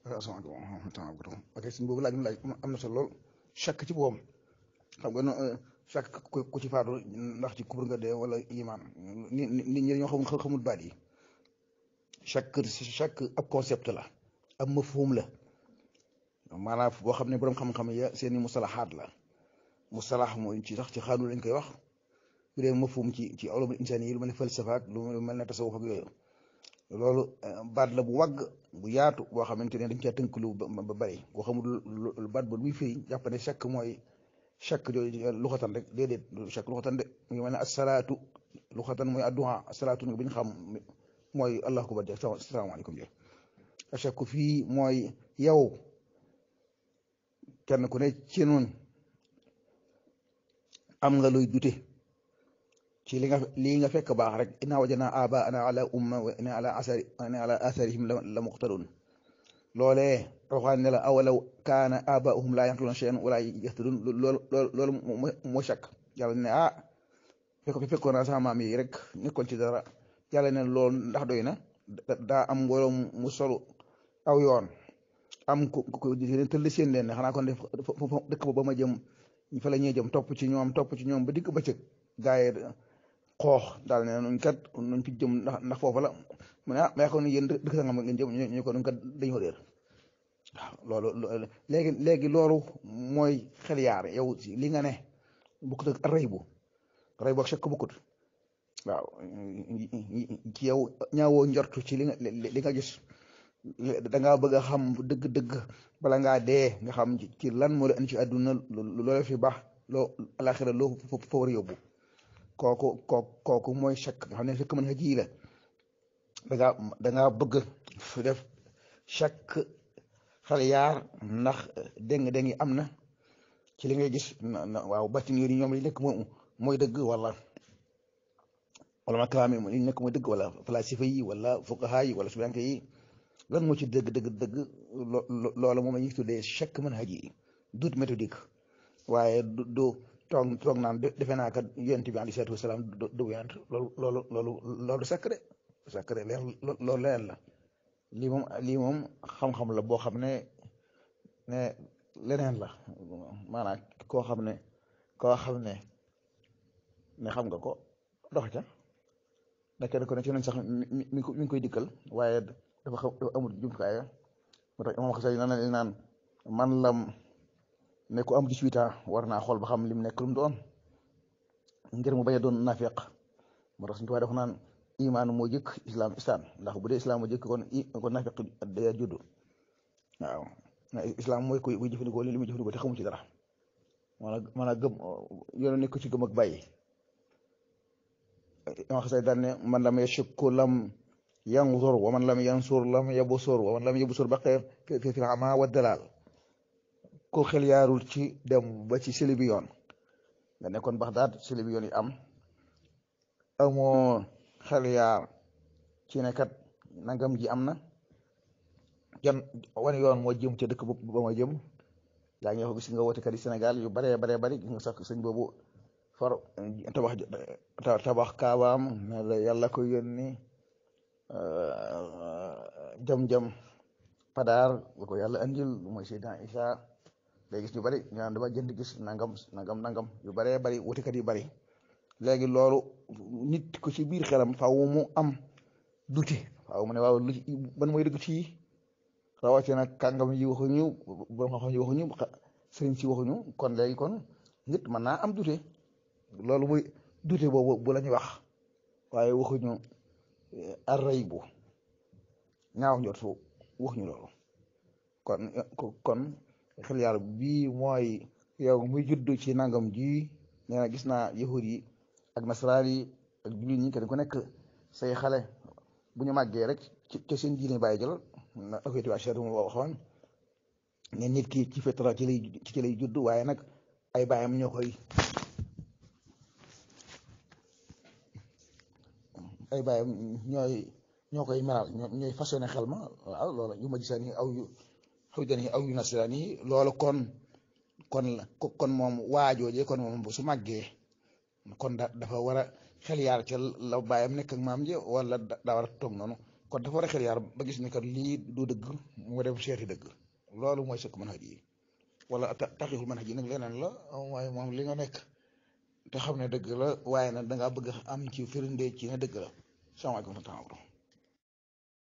asalaamaaleykum wa rahmatulah ok suñ boobu laaj mu laaj am na solo lool chaque ci boobam xam nga chaque ku ci faatu ndax ci kubur nga dee wala iman ni nit ñi dañoo xamul xamul baat yi chaque chaque ab concept la ab mafhum la maanaam boo xam ne borom xam-xam ya seeni mustalahaat la mustalax mooy ci sax ci xaanu lañ koy wax bu dee mafhum ci ci ulumul insani yi lu mel ne falsafa ak lu mel ne tasawuf ak yooyu loolu baat la bu wàgg bu yaatu boo xamante ne dañ caa tënk lu ba bari boo xamul baat ba luy firi jàpp ne chaque mooy chaque jooju luxatan rek déedéet chaque luxatan de mu ngi mel ne asalaatu luxatan mooy adduha asalaatu ni bi ñu xam mooy allahu akbar jë salaamaaleykum jë chaque fii mooy yow kenn ku ne ci noonu am nga luy dute ci li nga lii nga fekk baax rek inna wajana aba ana ala umma wa inna ala asari ana ala atharihim la muqtadun loolee roxaan ne la awalaw kaana abaahum laa yanqiluna shay'an wala yahtadun loolu loolu moo chak yàlla ne ah fekk fekkoon naa sama maam yi rek nekkoon ci dara yàlla ne loolu ndax doy na daa am mbooloo mu solu aw yoon am ku ku tëll seen leen ne xanaa kon def dëkk ba ma jëm fa la ñuy jëm topp ci ñoom topp ci ñoom ba digg bëccëg gaay xoox daal ne nuñ kat nuñ fi jëm ndax ndax foofu la mu ne ah ma yaakaar ne yéen dëkk sangam ngeen jëm ñu ko nuñ kat dañoo réer waaw loolu léegi léegi loolu mooy xel yaar yow li nga ne bukkut ak rëy bu rëy bu ak chèque bukkut waaw ci yow ñaawoo njortu ci li nga li nga gis da ngaa bëgg a xam dëgg-dëgg bala ngaa dee nga xam ci lan moo la indi ci àdduna loola fi baax loo alaxira loo fa war a yóbbu kooku kooku kooku mooy chèque nga xam ne chèque mën nga ji la da ngaa da ngaa bëgg def chaque xel yaar ndax déng-déng yi am na ci li ngay gis waaw batin yi ñoom li nekk moom mooy dëgg wala wala ma kalaam yi li nekk mooy dëgg wala falasifa yi wala fuqaha yi wala subanke yi lan moo ci dëgg dëgg dëgg loolu moom la ñuy tuddee chaque manhaj yi doute méthodique waaye du du toog toog naan defe naa kat yonent bi alayhi salaatu wasalaam du yonent loolu loolu loolu loolu secret secret leen loolu leen la lii moom lii moom xam-xam la boo xam ne ne leneen la maanaam koo xam ne koo xam ne ne xam nga ko dox ca ne kenn ko ne ci nañ sax mi mi ngi koy dikkal waaye dafa xam dafa amul jumtukaay moo tax imam xasay na ne naan man lam ne ku am 18 ans war naa xool ba xam lim nekk lu mu doon ngir mu bañ a doon nafiq moo tax suñu tubaab dafa naan imaan moo jëkk islam islam ndax bu dee islam moo jëkk kon i kon nafiq day juddu waaw islam mooy koy buy jëfandikoo li muy jëfandikoo te xamu ci dara maanaam maanaam gëm yoonu nekk ci gëm ak bàyyi imam xasay daan ne man lam yashukku lam yanzur wa man lam yansur lam yabsur wa man lam yabsur baqee fi fil ama wa dalal ko xel yaarul ci dem ba ci seli bi yoon nga nekkoon Baxdaad seli bi yoon yi am amoo xel yaar ci ne kat nangam ji am na jan wan yoon moo jëm ca dëkk ba ma jëm yaa ngi ko gis nga woote kat yi Sénégal yu baree baree bari gis nga sax sëñ boobu far tabax tabax kaabaam ne la yàlla ko yónni jam-jam padaar bu ko yàlla andil mooy Seydina Isa léegi gis ñu bari ñu naan dama jënd gis nangam nangam nangam yu baree bari wutekat yu bari léegi loolu nit ko ci biir xelam faaw mu am dute faaw mu ne waaw lu ban mooy dëgg ci rawatina kàngam yi waxuñu borom xam-xam yi waxuñu sëriñ si waxuñu kon léegi kon nit mën naa am dute loolu muy dute boobu bu la ñu wax waaye waxuñu array bu ñaaw njortu waxuñu loolu kon kon xel yàlla bii mooy yow muy juddu ci nangam ji nee na gis naa yahud yi ak nasaraan yi ak jullit ñi kenn ku nekk say xale bu ñu màggee rek ci ci seen diine bàyyi jël na afeeti waa cher mu waxoon ne nit ki ci fitra ci lay ci lay judd waaye nag ay bàyyam ñoo koy ay bàyyam ñooy ñoo koy meral ñooy façonné xel ma waaw loolu yu ma gisaan yi aw yu xaw dan yi aw yu nasaraan yi loolu kon kon la kon moom waajooje kon moom su màggee kon da dafa war a xel yaar ca la bàyyam nekk ak maam ji wala daa war a toog noonu kon dafa war a xel yaar ba gis ne kat lii du dëgg mu dem seeti dëgg loolu mooy sëkk mën xaj yi wala taxixul mën xaj yi nag leneen la waaye moom li nga nekk te xam ne dëgg la waaye nag dangaa bëgg am ci firnde ci ne dëgg la salaamaaleykum wa rahmatulah